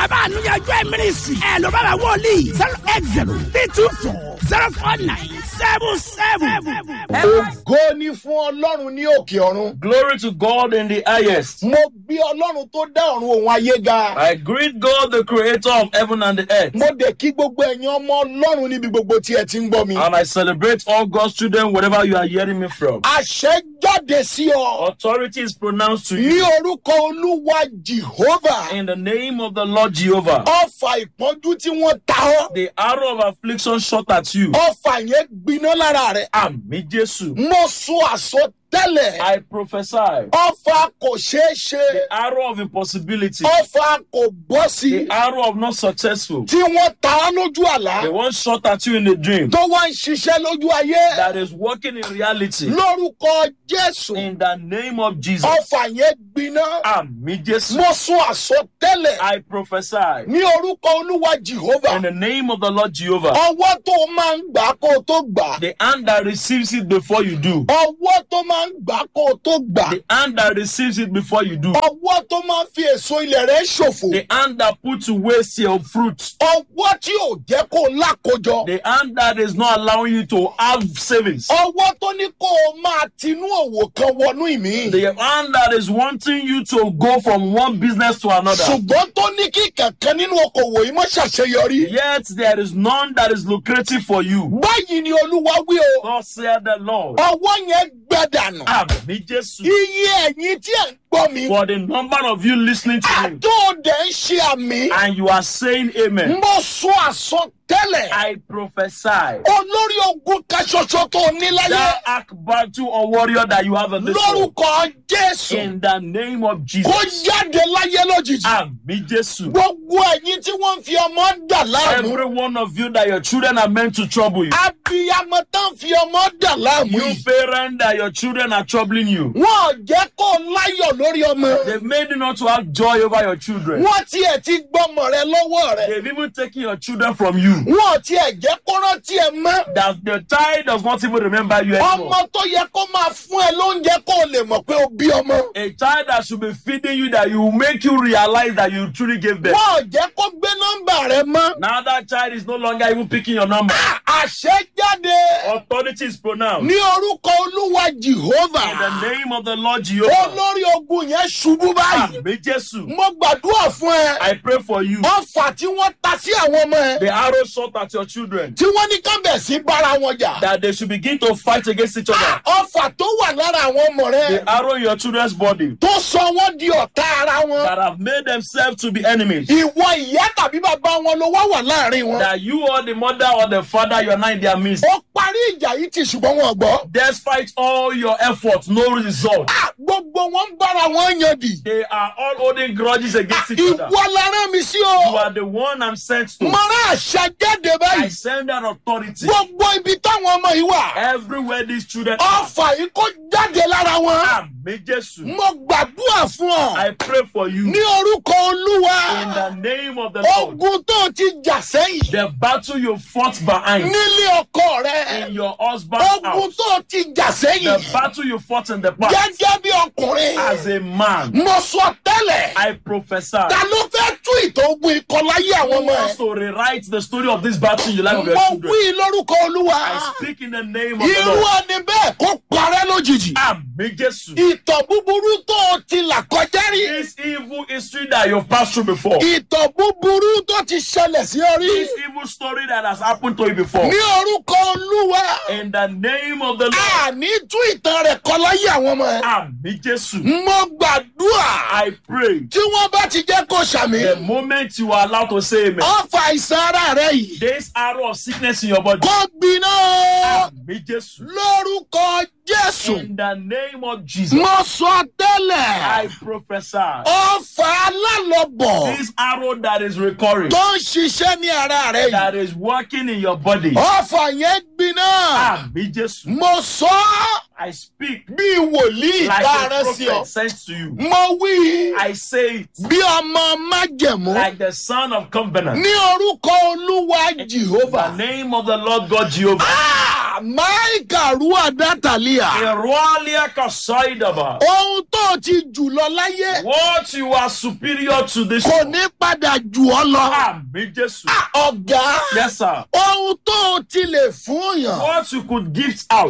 bàbá ànúyànjú ẹ̀ mínísírì ẹ̀ ló bàbá wọlé zero eight zero three two four zero four nine seven seven. ògo ni fún ọlọ́run ní òkè ọ̀run. Glory to God in the highest. mo gbé ọlọ́run tó dá ọ̀run òun ayé ga. I greet God, the creator of heaven and the earth. mo dẹ̀ kí gbogbo ẹ̀yin ọmọ ọlọ́run níbi gbogbo tí ẹ ti ń gbọ́ mi. And I celebrate all God's children wherever you are hearing me from. àṣẹ jáde sí ọ. Authority is pronounced to ní you orúkọ olúwa jehovah. in the name of the Lord Jehovah. ọfà ìpọ́njú tí wọ́n ta ọ́. The arrow of affliction shot at you. ọfà yẹn gbiná lára rẹ̀. Àmì Jésù. mo sọ àsọtẹ́lẹ̀. I prophesy. ọfà kò ṣeé ṣe. The arrow of impossibility. ọfà kò bọ́ sí. The arrow of not successful. tí wọ́n ta á lójú àlá. The one shot at you in a dream. tó wá ń ṣiṣẹ́ lójú ayé. That is working in reality. lórúkọ jésù. In the name of Jesus. ọfà yẹn gbiná. Àmì Jésù. mo sọ àsọtẹ́lẹ̀. I prophesy. ní orúkọ olúwa jehovah. In the name of the Lord Jehovah. ọwọ́ tó máa ń gbà kó o tó gbà. The hand that receives it before you do. ọwọ́ tó máa ń gbà kó o tó gbà. The hand that receives it before you do. ọwọ́ tó máa ń fi èso ilẹ̀ rẹ̀ ṣòfò. The hand that puts to waste your fruit. ọwọ́ tí ò jẹ́ kó o lákojọ. The hand that is not allowing you to have savings. ọwọ́ tó ní kó o máa tinú òwò kan wọnú ìmí. The hand that is wanting you to go from one business to another. ṣùgbọ́n tó ní kí kankan nínú okòwò yìí mọ́ ṣàṣeyọrí. Yet there is none that is lucrative for you. báyìí ni olúwa wí o. God said the Lord. ọwọ́ yẹn gbẹdànù. Àmì Jésù. iye ẹ̀yin tí ẹ̀ ń gbọ́ mi. For the number of you listening to me àtòdè ń ṣe àmì. and you are saying amen. mo sọ àsọtẹ́lẹ̀. I prophesy. olórí ogun kan ṣoṣo tó ní láyé. That ark battle or warrior that you have in this world. lórúkọ jésù. In the name of kó Jesus. jáde láyé lójijì. Àmì Jésù. gbogbo ẹ̀yin tí wọ́n ń fi ọmọ dà láàmú. Every one of you that your children are meant to trouble you. abiyamọ tán fi ọmọ dà láàmú You yìí. parent that your children are troubling you. wọn ò jẹ́ kó o láyọ̀ lórí ọmọ. They've made you not to have joy over your children. wọ́n tiẹ̀ ti gbọ́mọ rẹ lọ́wọ́ rẹ̀. They've even taken your children from you. wọn ò tiẹ̀ jẹ́ kó rántí ẹ mọ́. That the child does not even remember you anymore. ọmọ tó yẹ kó máa fún ẹ lóúnjẹ kó o lè mọ̀ pé o bí ọmọ. A child that should be feeding you that you will make you realize that you truly gave birth. wọn ò jẹ́ kó gbé nọ́mbà rẹ mọ́. Now that child is no longer even picking your number. àṣẹ jáde Authority is pronounced. ní orúkọ olúwa In jehovah. the name of the Lord Jehovah. olórí ogun yẹn ṣubú báyìí. Àmì Jésù. mo gbàdúrà fún ẹ. I pray for you. ọfà tí wọ́n ta sí àwọn ọmọ ẹ. The arrow shot at your children. tí wọ́n ní kábẹ̀ sí bára wọn jà. That they should begin to fight against each other. ọfà tó wà lára àwọn ọmọ rẹ. The arrow in your children's body. tó sọ wọ́n di ọ̀tá ara wọn. That have made themselves to be enemies. ìwọ ìyá tàbí bàbá wọn ló wá wà láàrin wọn. That you or the mother or the father, you're not in their midst. ó parí ìjà yìí ti ṣùgbọ́n wọn gbọ́. Despite all your efforts, no result. Ah, gbogbo wọn ń bára wọn yan dì. They are all holding grudges against each other. ìwọ la rán mi sí You o. are the one I'm sent to. mọ̀rá àṣà jáde I báyìí. send that authority. gbogbo ibi táwọn ọmọ yìí wà. Everywhere these children are. ọfà yìí kó jáde lára wọn. Àmì Jésù. mo gbàdúrà fún ọ. I pray for you. ní orúkọ olúwa. In the name of the Lord. ogun tó ti jà sẹ́yìn. The battle you fought behind nílé ọkọ rẹ. in your husband's ogun house. tó ti jà sẹ́yìn. The battle you fought in the past gẹ́gẹ́ bí ọkùnrin. as a man. mo sọ tẹ́lẹ̀. I prophesy. ta ló fẹ́ tú ìtàn ogun ikọ̀ láyé àwọn Who ọmọ wants ẹ̀. to rewrite the story of this battle in the life of your mo children? wí lórúkọ olúwa. I speak in the name of the irú Lord. ẹni bẹ́ẹ̀ kó parẹ́ lójijì. Àmì Jésù. ìtàn búburú tó o ti là kọjá rí. This evil history that you've passed through before. ìtàn búburú tó ti ṣẹlẹ̀ sí ọ rí. This evil story that has happened to you before. ní orúkọ olúwa. In the name of the Lord. àní tú ìtàn rẹ̀ kọ láyé àwọn ọmọ ẹ̀. Àmì Jésù. mo gbàdúrà. I pray. tí wọ́n bá ti jẹ́ kó ṣàmì. The moment you are allowed to say amen. ọ̀fà àìsàn ara rẹ̀ yìí. This arrow of sickness in your body. kó gbiná. Àmì Jésù. lórúkọ jésù. In the name of Jesus. mo sọ tẹ́lẹ̀. I prophesy. ọ̀fà alálọ̀bọ̀. This arrow that is recurring. tó ń ṣiṣẹ́ ní ara rẹ̀ yìí. That is working in your body. ọ̀fà yẹn gbiná. Àmì Jésù. mo sọ ọ́ I speak bí wòlíì like tá a a rán sí ọ. prophet sent to you. mo wí I say it bí ọmọ májẹ̀mú. like the son of covenant. ní orúkọ olúwa The jehova. name of the Lord God Jehovah. máìkà rúwà dátàlí àyà. Irualia kasaidaba. ohun tó ti jù lọ láyé What you are superior to this. kò ní padà jù ọ lọ. Àmì Jésù. ọ̀gá Yes, sir. ohun tó ti lè fún yàn What you could gift out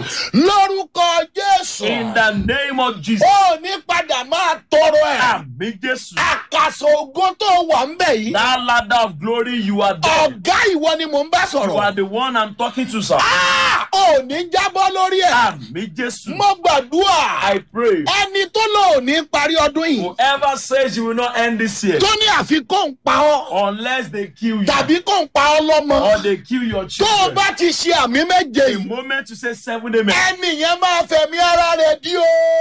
lórúkọ jésù in the name of Jesus. ó ní padà máa tọrọ ẹ. Àmì Jésù. àkàsọ̀ ògo tó wà ń bẹ̀ yìí. That ladder of glory you are there. ọ̀gá ìwọ ni mò ń bá You are sọ̀rọ̀. the one I'm talking to, sir. Ah, ò ní jábọ́ lórí ẹ̀. Àmì Jésù. mo gbàdúrà I pray. ẹni tó lò ní parí ọdún yìí Whoever says you will not end this year tó ní àfikún ń pa ọ́ unless they kill you tàbí kò ń pa ọ́ lọ́mọ or they kill your tó o children. bá ti ṣe àmì méje The yìí moment you say seven amen. ẹnì yẹn máa fẹ̀mí ara rẹ̀ dí o.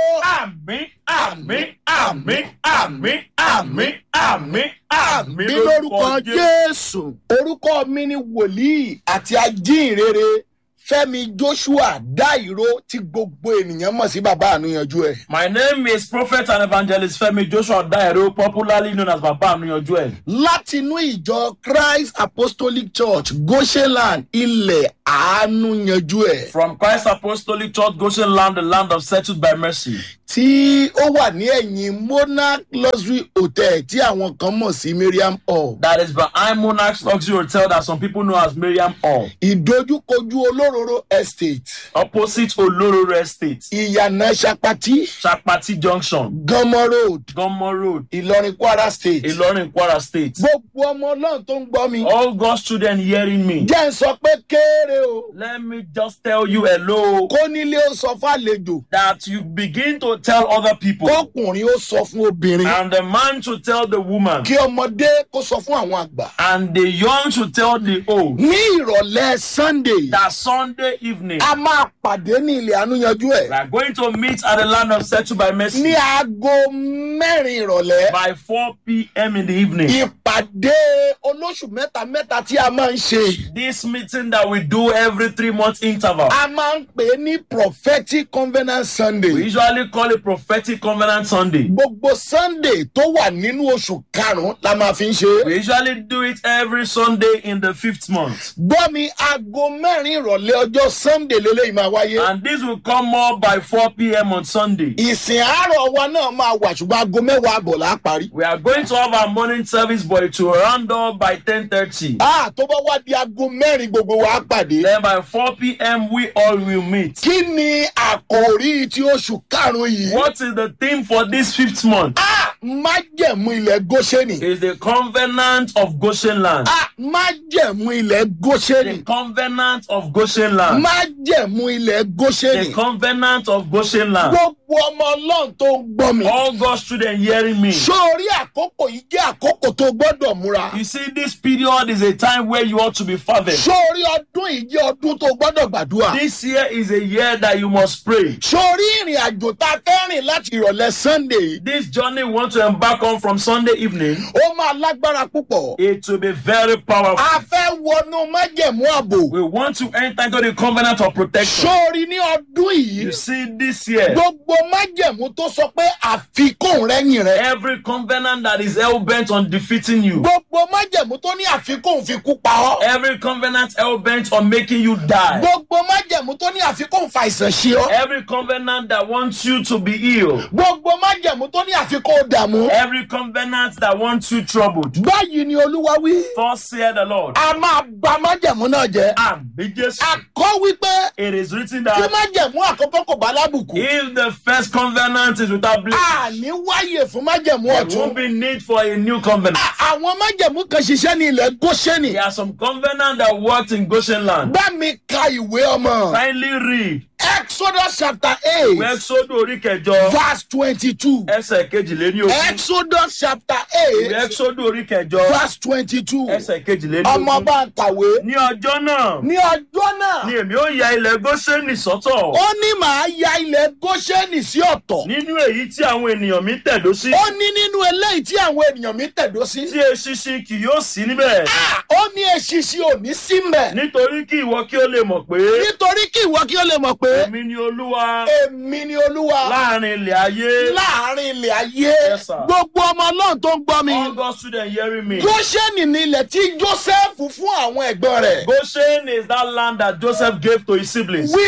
Àmì, àmì, àmì, àmì, àmì, àmì, àmì bí lórúkọ jésù orúkọ mi ni wòlíì àti ajínrere fẹmi joshua dáìró tí gbogbo ènìyàn mọ̀ sí bàbá ànúyanjú ẹ̀. My name is Prophet and Evangelist Femi Joshua Dairo, popularly known as Baba Anuyanju El. láti inú ìjọ christ apostolic church goshenland ilẹ̀ àánú yanjú ẹ̀ From Christ Apostolic Church, Goshen Land, the land of settled by mercy. tí ó wà ní ẹ̀yìn monarch luxury hotel tí àwọn kan mọ̀ sí miriam hall That is behind Monarch's Luxury Hotel that some people know as Miriam Hall. ìdojúkojú olóróró estate Opposite Olororo Estate, ìyànà sapati Chapati Junction, gánmọ road Gomo Road, ìlọrin kwara state Ilorin, Kwara State. gbogbo ọmọ ọlọ́run tó ń gbọ́ mi All God's children hearing me. jẹ́ ń sọ pé kéré o Let me just tell you hello. kó nílé ó sọ fàlejò That you begin to tell other people. kọkùnrin ó sọ fún obìnrin And the man to tell the woman. kí ọmọdé kó sọ fún àwọn àgbà. And the young to tell the old. ní ìrọ̀lẹ́ sunday That Sunday evening. a máa pàdé ní ilẹ̀ ànúyanjú ẹ̀ We are going to meet at the land of settled by ní mercy aago mẹ́rin ìrọ̀lẹ́ by 4 p.m. in the evening. ìpàdé olóṣù mẹ́ta mẹ́ta tí a máa ń ṣe This meeting that we do every three month interval. a máa ń pè é ní prophetic covenant We sunday usually call it prophetic covenant Sunday. gbogbo sunday tó wà nínú oṣù karùn-ún la máa fi ń ṣe é. We usually do it every Sunday in the fifth month. gbọ́ mi aago mẹ́rin ìrọ̀lẹ́ ọjọ́ sunday lélẹ́yìí máa wáyé. And this will come up by 4 p.m. on Sunday. ìsìn àárọ̀ wa náà máa wà ṣùgbọ́n aago mẹ́wàá àbọ̀ là á parí. We are going to have our morning service, but it will round up by 10.30. a tó bá wá di aago mẹ́rin gbogbo wa á pàdé. Then by 4 p.m., we all will meet. kí ni àkòrí ti oṣù karùn-ún yìí. What is the theme for this fifth month? a májẹ̀mú ilẹ̀ góṣẹ́nì. Is the covenant of Goshen land. a májẹ̀mú ilẹ̀ The góṣẹ́nì. covenant of Goshen land. májẹ̀mú ilẹ̀ The góṣẹ́nì. covenant of Goshen land. gbogbo ọmọ ọlọ́run tó ń gbọ́ mi. All God's children hearing me. sórí àkókò yìí jẹ́ àkókò tó gbọ́dọ̀ múra. You see, this period is a time where you ought to be fervent. sórí ọdún yìí jẹ́ ọdún tó gbọ́dọ̀ gbàdúrà. This year is a year that you must pray. sórí ìrìn àjò tá a fẹ́ rìn láti ìrọ̀lẹ́ sunday yìí, This journey we want to embark on from Sunday evening, ó máa lágbára púpọ̀. it will be very powerful. a fẹ́ wọnú májẹ̀mú ààbò. We want to enter into the covenant of protection. sórí ní ọdún yìí You see, this year, gbogbo májẹ̀mú tó sọ pé àfikún rẹ́yìn rẹ. every covenant that is hell bent on defeating you, gbogbo májẹ̀mú tó ní àfikún fi kú pa ọ́. every covenant hell bent on making you die, gbogbo májẹ̀mú tó ní àfikún fa ìsàn ṣe ọ́. every covenant that wants you to be ill, gbogbo májẹ̀mú tó ní àfikún dààmú. every covenant that wants you troubled. báyìí ni olúwa wí. Thus said the Lord. a máa ba májẹ̀mú náà jẹ́. Àmì Jésù. a kọ́ wípé It is written tí that májẹ̀mú àkọ́kọ́ kò bá lábùkù. if the first covenant is without blame, a ní wáyè fún májẹ̀mú there ọ̀tún. won't be need for a new covenant. A- àwọn májẹ̀mú kan ṣiṣẹ́ ní ilẹ̀ góṣẹ́nì. There are some covenant that worked in Goshen land. bá mi ka ìwé ọmọ. Kindly read. exodus chapter Ìwé eight Ẹ́xódù orí kẹjọ verse twenty-two. ẹsẹ̀ kejìléní ogún. exodus chapter eight Ìwé Ẹ́xódù orí kẹjọ verse twenty-two. ẹsẹ̀ kejìléní ọmọ ogún. bá ń kàwé. Ní ọjọ́ náà ní ọjọ́ náà ni èmi ó ya ilẹ̀ Góṣẹ́nì sọ́tọ̀ ó ní màá ya ilẹ̀ góṣẹ́nì sí ọ̀tọ̀. nínú èyí tí àwọn ènìyàn mi tẹ̀dó sí ó ní nínú eléyìí tí àwọn ènìyàn mi tẹ̀dó sí. tí eṣinṣin kì yóò sí níbẹ̀ Ah, ó ní eṣinṣin ò ní sí mbẹ̀. nítorí kí ìwọ kí ó lè mọ̀ pé nítorí kí ìwọ kí ó lè mọ̀ pé èmi ni Olúwa èmi ni olúwa láàrin ilẹ̀ ayé. láàrin ilẹ̀ ayé Yes, sir. gbogbo ọmọ ọlọ́run tó ń gbọ́ mi. All God's students hearing me. góṣẹ́nì ni ilẹ̀ tí joseph fún àwọn ẹ̀gbọ́n rẹ̀. Goshen is that land that Joseph gave to his siblings. wípé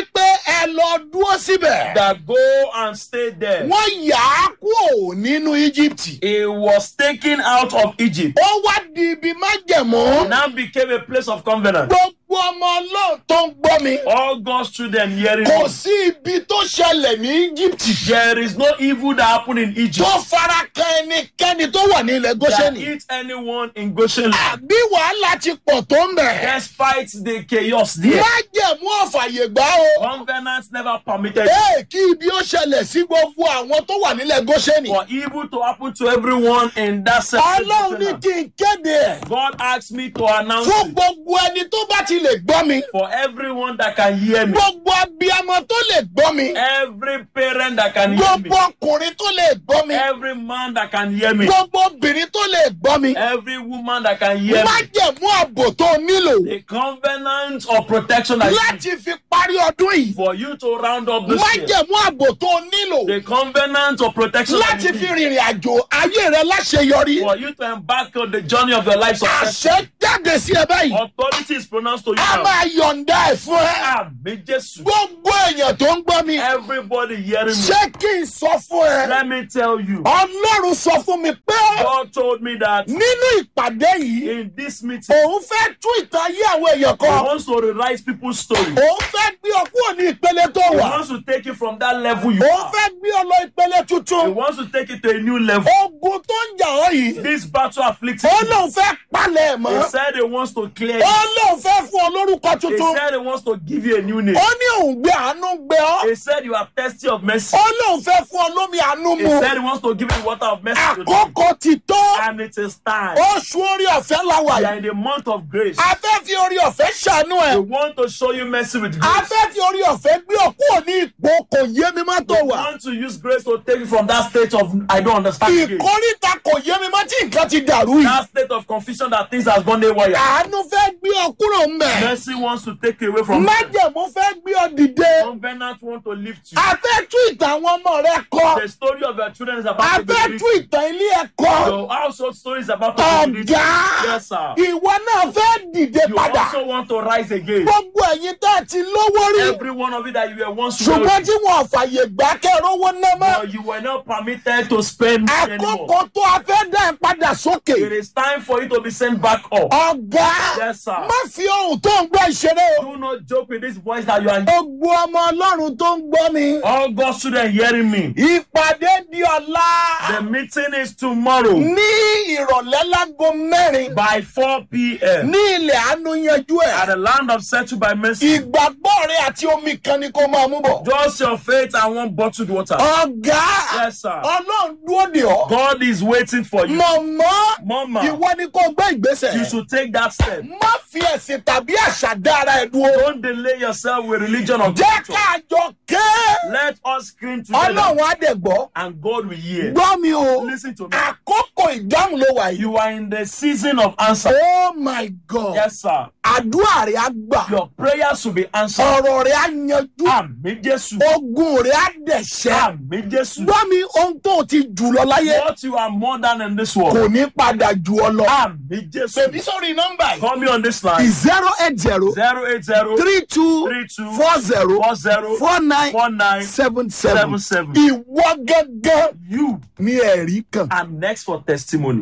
ẹ lọ dúró síbẹ̀. that go and stay there. wọ́n yà á kúrò nínú íjíbítì. He was taken out of Egypt. ó wá di ibi májẹ̀mú. Now became a place of covenant. gbogbo ọmọ ọlọ́run tó ń gbọ́ mi. All God's children hearing kò me. sí ibi tó ṣẹlẹ̀ ní íjíbítì. There is no evil that happened in Egypt tó fara kan ẹnikẹ́ni tó wà ní ilẹ̀ that gọ́ṣẹ́nì. hit anyone in Goshen. land. àbí wàhálà ti pọ̀ tó ń bẹ̀. Despite the chaos there, májẹ̀mú ọ̀fàyè gbà o. covenant never permitted it ee kí ibi ó ṣẹlẹ̀ sí gbogbo àwọn tó wà nílẹ̀ gọ́ṣẹ́nì. for evil to happen to everyone in that separate ọlọ́run ní land. kí n kéde ẹ̀. God asked me to announce fún it gbogbo ẹni tó bá ti lè gbọ́ mi. for everyone that can hear me, gbogbo abiyamọ tó lè gbọ́ mi. every parent that can hear me, gbogbo ọkùnrin tó lè gbọ́ mi. every man that can hear me, gbogbo obìnrin tó lè gbọ́ mi. every woman that can hear me. májẹ̀mú ààbò tó nílò The covenant of protection that you láti fi parí ọdún yìí. for you to round up this year. májẹ̀mú ààbò tó nílò The covenant of protection that láti you fi need rìnrìn àjò ayé rẹ láṣeyọrí. for you to embark on the journey of your life success. àṣẹ jáde sí ẹ báyìí. Authority is pronounced to you a now. máa yọ̀ǹda ẹ̀ fún ẹ. Àmì Jésù. gbogbo èèyàn tó ń gbọ́ mi. Everybody hearing me. ṣé kí n sọ fún ẹ. Let me tell you. ọlọ́run sọ fún mi pé God told me that nínú ìpàdé yìí in this meeting, òun fẹ́ tún ìtàn ayé àwọn èèyàn He kan. wants to rewrite people's story. òun fẹ́ gbé ọ kúrò ní ìpele tó He wà. wants to take it from that level you òun are. fẹ́ gbé ọ lọ ìpele He tuntun. wants to take it to a new level. ogun tó ń jà ọ́ yìí. This battle afflicted ó you. lóun fẹ́ palẹ̀ ẹ̀ He mọ́. said he wants to clear ó it. lóun fẹ́ fún ọ lórúkọ He tuntun. said he wants to give you a new name. ó ní òun gbé àánú gbé ọ. He said you are thirsty of mercy. ó lóun fẹ́ fún ọ lómi àánú He mu. said he wants to give you water of mercy to drink. àkókò ti tó. And it is time. oṣù orí ọ̀fẹ́ la wà We yìí. are in the month of grace. a fẹ́ fi orí ọ̀fẹ́ ṣàánú We ẹ̀. want to show you mercy with a grace. fẹ́ fi orí ọ̀fẹ́ gbé ọ kúrò ní ipò kò yé mi má tó We wà. want to use grace to take you from that state of I don't understand again. ìkórìtà kò yé mi má tí nǹkan ti dàrú yìí. That state of confusion that things has gone haywire. àánú fẹ́ gbé ọ kúrò mbẹ̀. Mercy wants to take you away from that. májẹ̀mú fẹ́ gbé ọ dìde. Covenant want to lift you. a fẹ́ tú ìtàn àwọn ọmọ rẹ kọ. The story of your children is a about to be fẹ́ tú written. ìtàn ilé ẹ kọ. Your household story is about to be written. ọ̀gá Yes, sir. ìwọ náà fẹ́ dìde You padà. also want to rise again. gbogbo ẹ̀yin tá a ti lówó rí. Every one of you that you were once ṣùgbọ́n wealthy, tí wọn ò fàyè gbà kẹ́rọ́wọ́ náà mọ́. but you were not permitted to spend money anymore. àkókò tó a fẹ́ dá ẹ padà It sókè. is time for you to be sent back up. ọ̀gá Yes, sir. má fi ohun tó ń gbọ́ ìṣeré o. Do not joke with this voice that you are. gbogbo ọmọ ọlọ́run tó ń gbọ́ mi. All God's children hearing me. ìpàdé di ọ̀la. The meeting is tomorrow ní ìrọ̀lẹ́ lágo mẹ́rin. by 4 p.m. ní ilẹ̀ àánú yanjú at ẹ̀. the land of settled by mercy. ìgbàgbọ́ rẹ àti omi kan ni kò máa mú bọ̀. Just your faith and one bottled water. ọ̀gá Yes, sir. ọlọ́run dúró de ọ́. God is waiting for you. mọ̀mọ́ Mama, ìwọ ni kò gbé you ìgbésẹ̀. should take that step. má fi ẹ̀sìn tàbí àṣà dá ara ẹ̀ dúró. Don't delay yourself with religion or jẹ́ culture. ká jọ ké. Let us scream together ọlọ́run á dẹ̀ gbọ́. and God will hear. gbọ́ mi o. Listen to me. àkókò ìdáhùn ló wà yìí. You are in the season of answer. oh my god. Yes, sir. àdúrà rẹ̀ á gbà. Your prayers will be answered. ọ̀rọ̀ rẹ̀ á yanjú. Àmì Jésù. ogun rẹ̀ á dẹ̀ṣẹ̀. Àmì Jésù. gbọ́ mi ohun tó o ti jù lọ láyé. What you are more than in this kò world. ní padà jù ọ lọ. Àmì Bèbí Jésù. sórí nọ́mbà yìí. Call me on this line. zero eight zero 080 three two 32 four zero 40 four nine 49 seven seven. 77. Ìwọ gángan You ní ẹ̀rí kan. are next for testimony.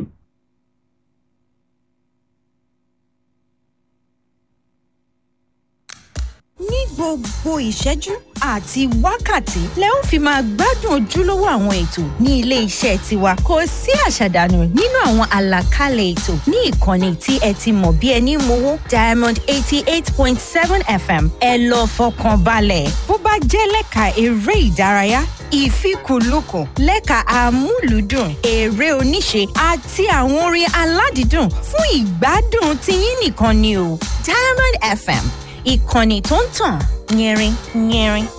ní gbogbo ìṣẹ́jú àti wákàtí lẹ ó fi máa gbádùn ojúlówó àwọn ètò ní ilé iṣẹ́ tiwa kò sí àṣàdànù nínú àwọn àlàkalẹ̀ ètò ní ìkànnì tí ẹ ti mọ̀ bí ẹni mowó diamond eighty eight point seven fm ẹ lọ fọkàn balẹ̀ bó bá jẹ́ lẹ́ka eré ìdárayá ìfikùnlukùn lẹ́ka amúlùúdùn eré oníṣe àti àwọn orin aládìídùn fún ìgbádùn tiyín nìkan ni o diamond fm ìkànnì tó ń tàn yẹrin yẹrin.